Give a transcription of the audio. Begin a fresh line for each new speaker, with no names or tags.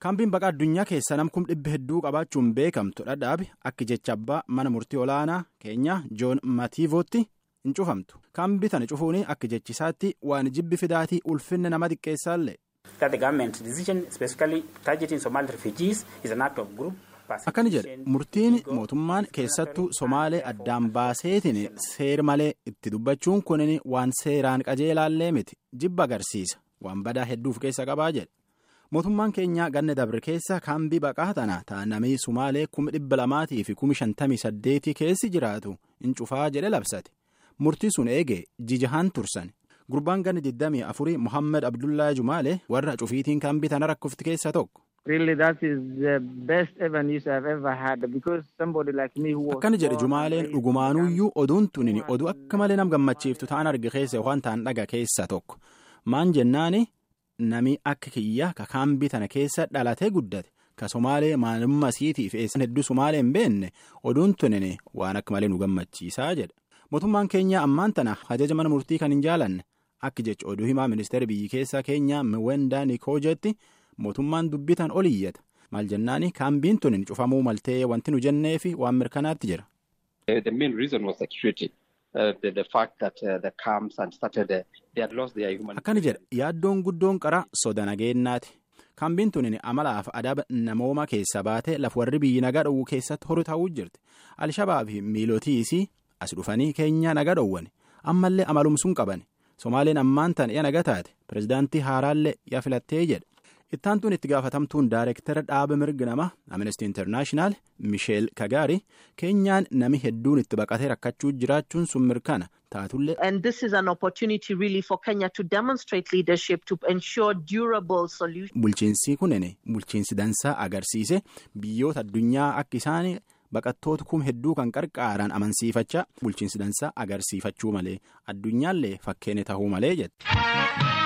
kaambiin baqaa addunyaa keessa namkum dhibba hedduu qabaachuun beekamtu dhadhaabi akka jecha abbaa mana murtii olaanaa keenya joon matiivootti hin cufamtu kaambii tana cufuun akka jechisaatti waan jibbi fidaatii ulfinna nama xiqqeessaallee. akkani jedhe murtiin mootummaan keessattuu somaalee addaan baaseetiin seer malee itti dubbachuun kunin waan seeraan qajeelaallee miti jibba agarsiisa waan badaa hedduuf keessa qabaa jedhe. mootummaan keenya ganna dabre keessa kaambii baqaa tana taanamii sumaalee kuma dhibba lamaatii fi kuma shantamii saddeetii keessi jiraatu hin cufaa jedhe labsate murtii sun eege jijahaan tursan gurbaan ganna digdamii afurii muhammad abdullaa jumaalee warra cufiitiin kaambii tana rakkofti keessa tokko. akkana jedhe jumaaleen dhugumaanuyyuu oduun tunin oduu akka malee nam gammachiiftu ta'an arge keessa waan ta'an dhaga keessa tokko maan jennaani. Nami akka kiyya ka kaambii tana keessa dhalatee guddate ka somaalee maalummaa isiitiif eessan hedduu somaalee hin beenne oduun tunine waan akka malee nu gammachiisaa jedha mootummaan keenya ammaan tana ajaja mana murtii kan hin jaalanne akka jecha oduu himaa ministeera biyyi keessaa keenya miwendaa nikoojetti mootummaan dubbitan ol iyyata maal jennaani kaambiin tunin cufamuu maltee wanti nu jenneefi waan mirkanaatti jira. akkana jedha yaaddoon guddoon qara soda nageenyaati kaambiin tunin amalaaf adaba namooma keessa baate laf warri biyyi nagaa dhowwu keessatti horu ta'uu jirti alshabaa fi miilootiisii as dhufanii keenya nagaa dhowwan ammallee amalumsuun qaban somaaleen ammaan tan iya naga taate pirezidaantii haaraallee ya filattee jedha ittaantuun itti gaafatamtuun daayirektara dhaaba mirga nama amnesty internaashinaal misheel kagaari keenyaan nami hedduun itti baqatee rakkachuu jiraachuun sun mirkana taatullee.
and this is an opportunity really for Kenya to demonstrate leadership to ensure durable solutions.
bulchiinsi kunin bulchiinsi dansaa agarsiise biyyoota addunyaa akka isaan baqattoota kum hedduu kan qarqaaran amansiifachaa bulchiinsi dansaa agarsiifachuu malee addunyaallee fakkeenya tahuu malee jedhe.